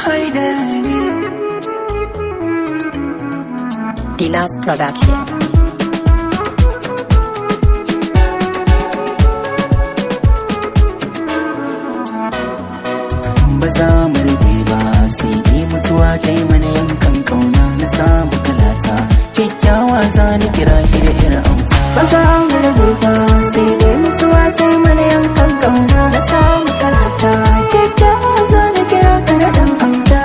haidar ne Dinas Production. ba za mu rufe ba sai dai mutuwa ta yi mana yankan kauna na samu kalata kyakkyawa za ni kira ki da irin auta Ba za mu rabu ba sai dai mutuwa ta yi mana yankan kauna na samu kalata kyakkyawa za ni kira ka da ɗan auta.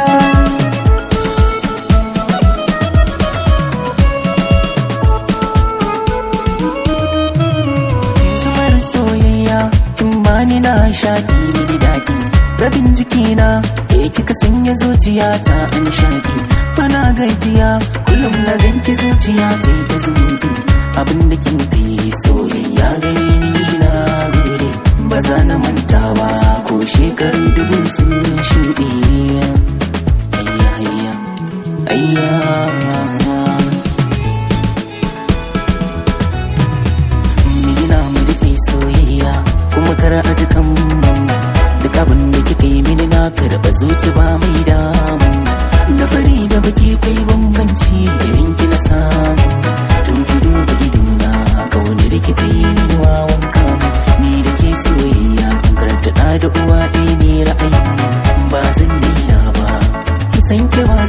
zubar soyayya kin bani na shaƙi mini daɗi rabin jikina ke kika sanya zuciya ta a nishaɗi bana gajiya kullum na ganki zuciya ta yi ta zunubi abin da kin kai soyayya gare ni na gode ba za na manta ba ko shekaru dubu sun shuɗe ayya ayya ayya Mina mu rufe soyayya kuma kar a ji kan mu duk abin da kika yi mini na karɓa zuci ba mai damu da fari da baki kai bambanci irin ki na samu tun ki duba idona ka wani rikita yi mini wawan kamu ni da ke soyayya tun karanta ɗa da uwa ɗaya ne ra'ayin ba zan nila ba ki san ki ba